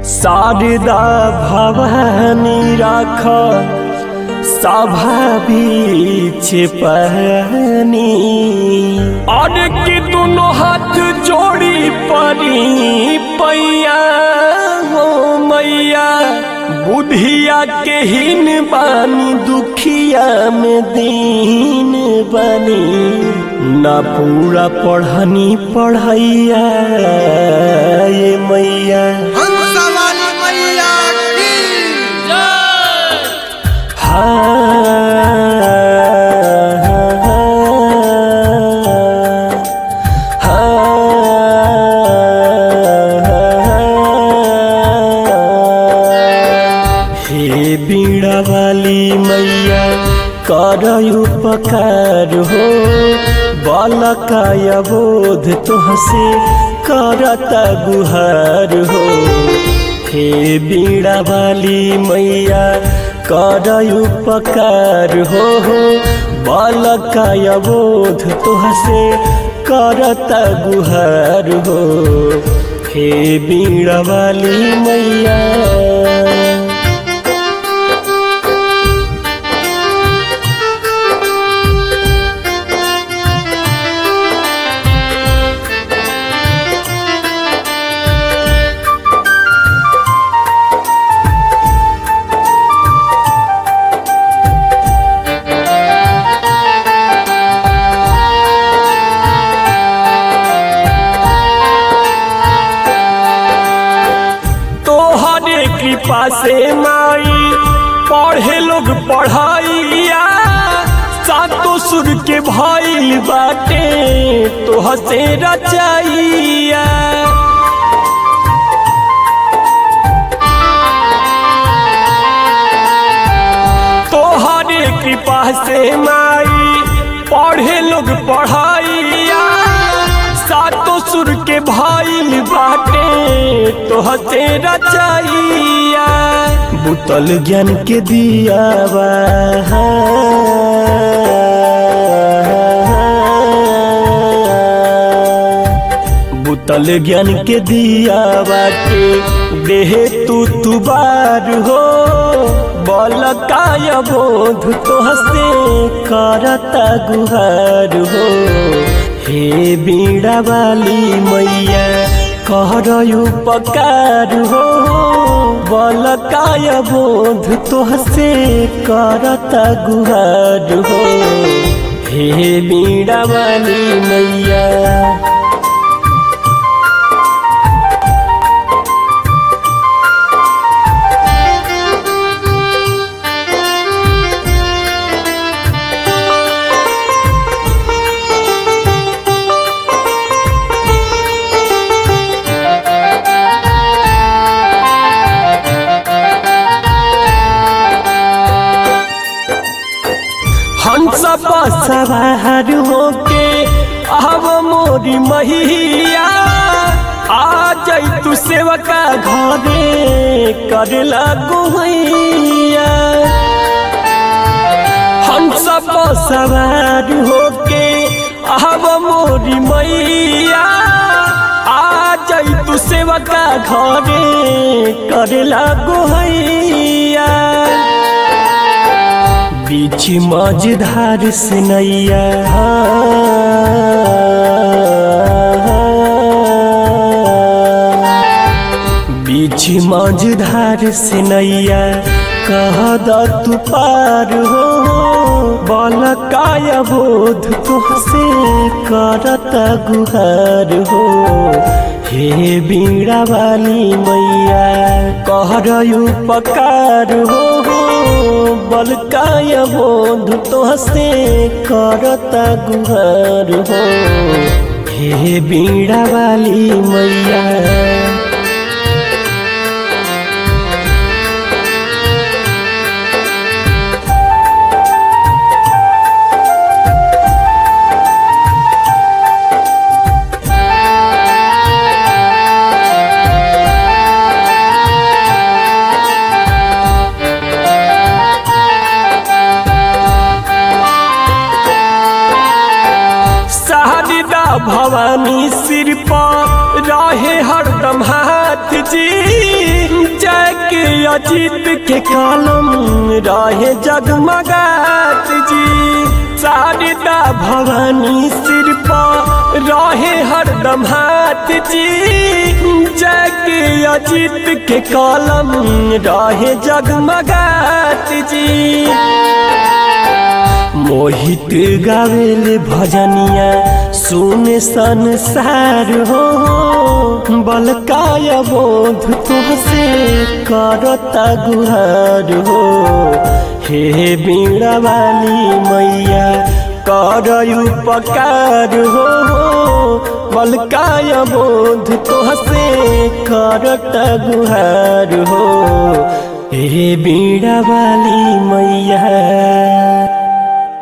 शारदा भवानी राख सभा बीच पहनी और के दोनों हाथ जोड़ी परी पैया हो मैया बुधिया के हिन बानी दुखिया में दीन बनी ना पूरा पढ़नी पढ़ैया ये मैया हंसवाली मैया की हे बीड़ा वाली मैया कर उपकार हो बालकाय बोध तुहसे करता गुहार हो हे बीड़ा वाली मैया कर उपकार हो बालकाय बोध तुहसे करता गुहार हो हे बीड़ा वाली मैया तोहरे कृपा से माई पढ़े लोग पढ़ाइया सातो सुर के भइल बाटे तोह से रचाइया तोहरे कृपा से माई पढ़े लोग पढ़ाइया सातो सुर के भइल बाटे तोह से रचाइया बुतल ज्ञान के दिया बुतल ज्ञान के दिया बाटे देह तू तुबार हो बल काय बोध तोहसे करता गुहार हो हे बीड़ा वाली मैया कर उपकार हो बल काय बोध तोहसे करता गुहार हो हे बीड़ा वाली मैया हंस सवार होके आव मोरी महिया आ जाई तू सेवका घरे करेला गुहैया हंस सवार होके आव मोरी मैया आ जाई तू सेवका घरे करेला गुहैया बीच मझधार से नैया बीच मझधार से नैया कह द तू पार हो बल काय बोध तुहसे करता गुहार हो हे बीड़ा वाली मैया कहर उपकार हो बल काय बोध तुहसे करता गुहार हो हे बीड़ा वाली मैया शारदा भवानी सिर पर रहे हरदम हाथ जी अजीत के कलम रहे जगमगात जी शारदा भवानी सिर पर रहे हरदम हाथ जी जग अजीत के कलम रहे जगमगात जी मोहित गावेल भजनिया सुन संसार हो बलकाय बोध तुहसे करता गुहार हो हे बीड़ा वाली मैया कर उपकार हो बलकाय बोध तुहसे करता गुहार हो हे बीड़ा वाली मैया